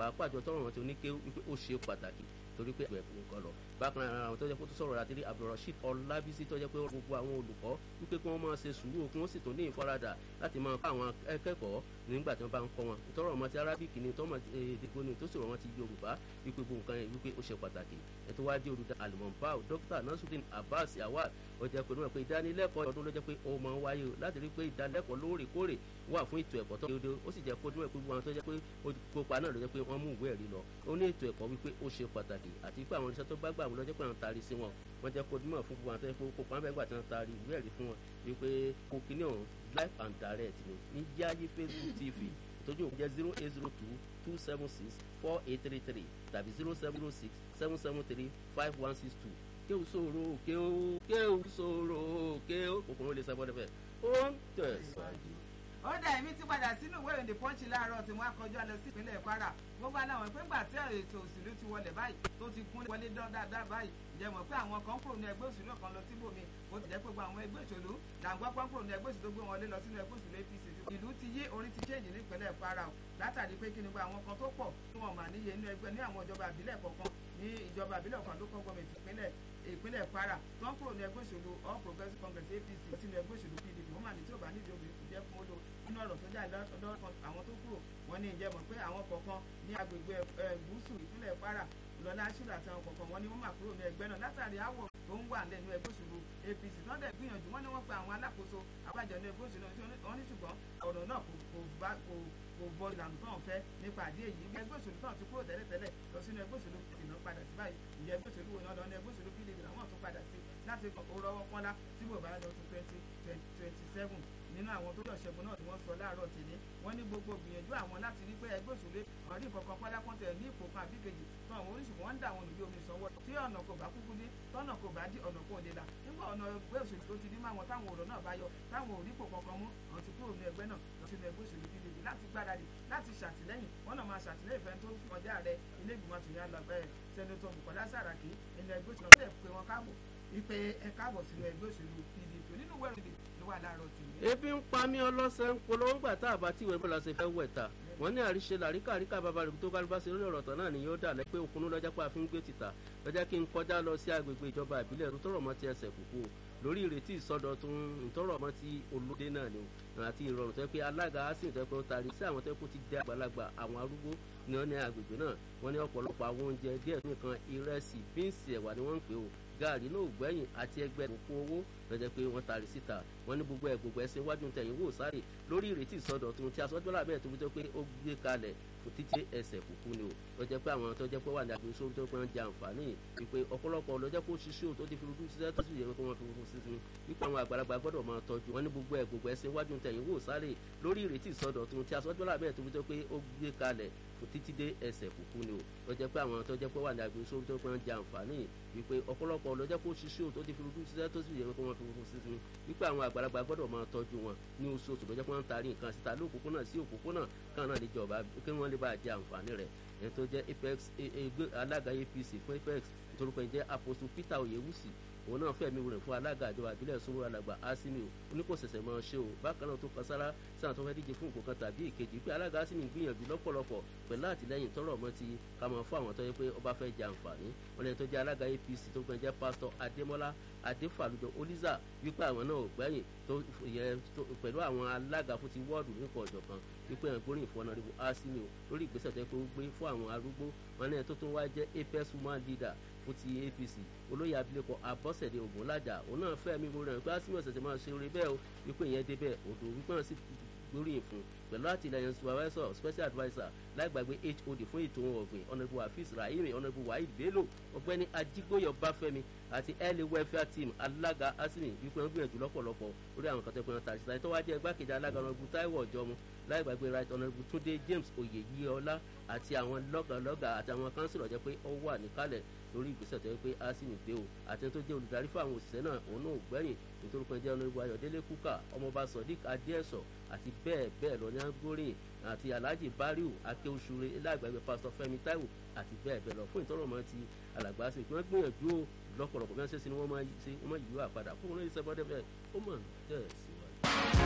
pàápàá jọ tọrọ wọn ti oníké wípé ó ṣe pàtàkì torí pé ẹ̀kọ́ nǹkan lọ bákan náà àwọn tó jẹ́ pé tó sọ̀rọ̀ àti abdulrasheed ọlábísí tó jẹ́ pé gbogbo àwọn olùkọ́ wípé kí wọ́n máa ṣe sùúrù kí wọ́n sì tún ní ìfaradà láti máa kọ́ àwọn akẹ́kọ̀ọ́ nígbà tí wọ́n bá ń kọ́ wọn ìtọ́rọ̀ ọmọ ti arábìkì ni tọ́mọ èdè gbóni tó sọ̀rọ̀ wọn ti yorùbá wípé gbogbo nǹkan yẹn wípé ó ṣe pàtàkì ẹ̀tọ́ wá dé olùdá alimọ̀npáò dókítà nasruddin abbas awad ó jẹ́ pé níwọ̀n pé ìdánilẹ́kọ̀ọ́ ọdún ló jẹ́ pé ó máa ń wáyé láti rí pé ìdánilẹ́kọ̀ọ́ lóòrèkóòrè wà fún ètò ẹ̀kọ́ tó dédé ó sì jẹ́ kó níwọ̀n pé gbogbo àwọn tó jẹ́ pé kópa náà ló jẹ́ pé wọ́n mú ìwé ẹ̀rí lọ ó ní ètò ẹ̀kọ́ wípé ó ṣe pàtàkì àti pé àwọn iṣẹ́ tó bá gbà wọn lọ́jọ́ pé àwọn taari sí wọn wọ́n jẹ́ kó nímọ̀ fún gbogbo àwọn tó yẹ kó kópa ńbẹ́ gbà tí wọ́n taari ìwé ẹ̀rí fún wọn wípé kó kíní ọ̀hún live and direct ni ní yáyé facebook tv ìtọ́jú òun jẹ́ zero eight zero two two seven six four eight three three tàbí zero seven zero six seven seven three five one six two kéwù sòrò kéwù kéwù sòrò kéwù kòkòrò lè sẹ́gbọ́n dẹ́fẹ̀ ó ń tẹ̀síwájú ó dà èmi ti padà sínú ìwé ìròyìn pọ́ńchì láàárọ̀ tí wọ́n á kọjú lọ sí ìpínlẹ̀ kwara gbogbo aláwọ̀ pé ńgbà tí ètò òṣèlú ti wọlé báyìí tó ti kún wọlé dáadáa báyìí ǹjẹ́ mọ̀ pé àwọn kan kúrò ní ẹgbẹ́ òṣèlú kan lọ síbòmí ó ti jẹ́ pé gbogbo àwọn ẹgbẹ́ òṣèlú làǹgbọ́ pọ́n kúrò ní ẹgbẹ́ òṣèlú tó gbé wọn lé lọ sínú ẹgbẹ́ òṣèlú apc ìlú ti yí orí ti change ní ìpínlẹ̀ kwara o látàrí pé kí ni gba àwọn kan tó pọ̀ tí wọ́n mà níye inú ẹgbẹ́ ní àwọn ìjọba àbílẹ̀ kọ̀ọ̀kan ní ìjọba àbílẹ̀ kan ló kọ́ gọ́ọ̀mẹ̀ntì ìpínlẹ̀ ìpínlẹ̀ kwara tó ń kúrò ní ẹgbẹ́ òṣèlú all progressives congress apc sínú ẹgbẹ́ òṣèlú pdp wọ́n mà ní tí ò bá nídìí obìnrin kò jẹ́ fún ó lò nínú ọ̀rọ̀ tó jáde lọ́dọ̀ àwọn tó kúrò wọ́n ní ìjẹ́ mọ̀ pé àwọn kọ̀ọ̀kan ní agbègbè gúúsù ìpínlẹ̀ kwara lọ́lá ṣúlẹ̀ àti àwọn kọ̀ọ̀kan wọ́n ní wọ́n mà kúrò ní ẹgbẹ́ náà látàrí àwọ̀ tó ń wà lẹ́nu ẹgbẹ́ òṣèlú apc tó ń dẹ̀ gbìyànjú wọ́n ní wọ́n pe àwọn alákòóso àbájọ ní ẹgbẹ́ òṣèlú wọn ní ṣùgbọ́n ọ̀rọ̀ náà kò bọ ìlànà tó ń fẹ́ nípa àdé èyí ẹgbẹ́ òṣèlú tó ń ti kúrò tẹ́lẹ̀tẹ́lẹ̀ lọ sínú ẹgbẹ́ òṣèlú ìná padà sí báyìí ìyẹn ẹgbẹ́ òṣèlú wọn lọ ní ẹgbẹ́ òṣèlú pdp làwọn tún padà sí láti rọwọ́ pọ́nlá tí bò bá lọ sí twenty twenty seven nínú àwọn tó lọ ṣẹ́gun náà tí wọ́n sọ láàárọ̀ tèmi wọ́n ní gbogbo gbìyànjú àwọn láti rí pé ẹgbẹ́ òṣèlú ọ̀rí ìkọ̀kan pálákọ́ntẹ̀ ní ipò kan àbí kejì tó àwọn oríṣìí wọ́n ń dà àwọn olùgbé omi sanwó tí ọ̀nà kò bá kúkú ní tọ́nà kò bá dí ọ̀nà kò lè là nígbà ọ̀nà ẹgbẹ́ òṣèlú tó ti dí máwọn táwọn ọ̀rọ̀ náà bá yọ táwọn òrípò kankan mú àwọn ti kúrò ní ẹgbẹ́ náà lọ sínú ẹgbẹ́ òṣèlú pdp láti gbáradì láti ṣàtìlẹ́yìn wọ́n náà máa ṣàtìlẹ́yìn fẹ́ tó kọjá rẹ ilé ìgbìmọ̀ àtúnyẹ àlọ́gbẹ́ sẹ́nitọ́ bukola saraki nínú ẹgbẹ́ òṣèlú ọ̀rẹ́ pé wọ́n káàbọ̀ wípé ẹ káàbọ̀ sínú ẹgbẹ́ òṣèlú pdp nínú wẹ́rù ló wà láàárọ̀ tì mí. ebi ń pa mí ọlọ́sẹ̀ ń polówó gbà tá a bá tí ìwé bọ́lá ṣe fẹ́ wẹ̀ ta wọ́n ní àríṣe làríkà àríkà bàbá rẹ̀ tó kálíbá ṣe lórí ọ̀rọ̀ tán náà ni yóò dà lẹ́ pé òkun lọ́jà pé àfi ń gbé títà lọ́jà kí n kọjá lọ sí agbègbè ìjọba ìbílẹ̀ tó tọrọ mọ́ ti ẹsẹ̀ kúkú lórí ìrètí ìsọdọ̀tun ìtọrọ mọ́ ti olóde náà ni àti ìrọ̀rùn tó pé alága asin tó pé ó taari sí àwọn tó kó ti dé àgbàlagbà àwọn arúgbó ní wọn ní agbègbè náà wọn ní ọ̀pọ̀lọpọ̀ àwọn oúnjẹ díẹ̀ nìkan ìrẹsì bíǹsì ẹ̀wà ni wọ́n ń pè ó gaari náà gbẹ̀yìn àti ẹgbẹ́ òkú owó lọ́jọ́ pé wọ́n taari síta wọ́n ní gbogbo ẹ̀ gbogbo ẹ̀sìn iwájú tẹ̀yìn wò sáré lórí ìrètí ìsọdọ̀tun tí aṣọ́jọ́lá bẹ́ẹ̀ tó fi tó pé ó gbé kalẹ̀ kò títí ẹsẹ̀ kúkú ni o lọ́jọ́ pé àwọn tó jẹ́ pé wà ní agbègbè sórí tó pé wọ́n jẹ àǹfààní wípé ọ̀pọ̀lọpọ̀ lọ́jọ́ pé ó ṣiṣẹ́ o tó ti fi rúdú ṣiṣẹ́ tó sì yẹ kó wọ́n fi rúdú sísun wípé àwọn àgbàlagbà gbọ́dọ̀ máa tọ́jú wọ́n ní gbogbo ẹ̀ gbogbo ẹ̀sìn iwájú tẹ̀yìn wò sáré lórí ìrètí ìsọdọ̀tun tí aṣọ́jọ́lá bẹ́ẹ̀ tó fi tó pé ó gbé kalẹ̀ kò títí dé ẹsẹ̀ kúkú ni o lọ́jọ́ pé àwọn tó jẹ́ pé wà ní agbègbè sórí tó pé wọ́n jẹ àǹfààní wípé ọ̀pọ̀lọpọ̀ lọ́jọ́ pé ó ṣiṣẹ́ o tó ti fi rúdú ṣiṣẹ́ tó sì yẹ kó wọ́n fi rúdú sísun wípé àwọn àgbàlagbà gbọ́dọ̀ máa tọ́jú wọn ní oṣooṣù lọ́jọ́ pé wọ́n ń taari nǹkan síta lóòpópónà sí òpópónà kan náà lè jọba kí wọ́n lè bá jẹ àǹfààní rẹ̀ ẹni tó jẹ́ apex alága apc fún apex nítorí pé jẹ́ apostle peter oyewusi òun náà fẹ̀mí rẹ̀ fún alága àjọba àbílẹ̀ sówó alàgbà asimi o oníkòsẹ̀sẹ̀ máa ṣe o bákan náà tó kan sára sáà tó fẹ́ díje fún nǹkan kan tàbí ìkejì pé alága asimi gbìyànjú lọ́pọ̀lọpọ̀ pẹ̀lú àtìlẹ́yìn tọrọ ọmọ ti ká máa fún àwọn tó yẹ pé ọba fẹ́ jẹ àǹfààní wọn lẹ́yìn tó jẹ́ alága apc tó kàn jẹ́ pásítọ̀ adémọ́lá adéfàlùjọ olíza wípé àwọn náà ò gbẹ́yìn tó yẹ pẹ̀lú àwọn alága fún ti wọ́ọ̀dù nípa ọ̀jọ̀ kan wípé ẹ̀ gbóríyìn fún ọ̀nàdìbò asimi o lórí ìgbésẹ̀ tó yẹ pé ó gbé fún àwọn arúgbó wọn lẹ́yìn tó tún wá jẹ́ apex woman leader fún ti apc olóyè abilékọ abọ́sẹ̀dé ògúnlájà òun náà fẹ́ mi rẹ̀ pé asimi ọ̀sẹ̀ tẹ̀ máa ṣe orí bẹ́ẹ̀ o wípé ìyẹn débẹ̀ odò wípé wọn sì gbóríyìn fún pẹ̀lú àtìlẹyìn supervisor special adviser láìgbàgbé hod fún ètò ohun ọ̀gbìn ọ̀nàbù hafiz rahimi ọ̀nàbù waheed bello ọ̀gbẹ́ni ajígbóyọ̀ báfẹ́mi àti early welfare team alága asimi wípé wọn gbìyànjú lọ́pọ̀lọpọ̀ lórí àwọn kan tó pẹ́ wọn tàbí síta tó wá jẹ́ igbákejì alága ọ̀nàbù táíwò ọ̀jọ́mu láìgbàgbé right ọ̀nàbù túndé james oyèyíọlá àti àwọn lọ́gàlọ́gà àti àwọn kánsìlọ̀ jẹ́ pé ó wà níkàlẹ̀ lórí ìgbésẹ̀ tó yẹ pé asimi gbé o àti tó jẹ́ olùdarí fún àwọn òṣìṣẹ́ náà òun náà gbẹ̀yìn nítorí pé jẹ́ ọ̀nàbù ayọ̀délé kúkà ọmọọba sodiq adéẹ̀sọ̀ àti bẹ́ẹ̀ bẹ́ẹ̀ lọ ní agbórin àti alhaji bariu akéwòsùrè lágbàgbé pásítọ̀ fẹ́mi táíwò àti bẹ́ẹ̀ bẹ́ẹ̀ lọ fún ìtọ́rọ̀mọ́ ti alàgbà sí pé wọ́n gbìyànjú o lọ́pọ̀lọpọ̀ bí wọ́n ṣe sí ni wọ́n máa yí àpadà fún wọn ní ìṣẹ́bọ́dẹ́fẹ́ ó mọ̀ tẹ̀ síwájú.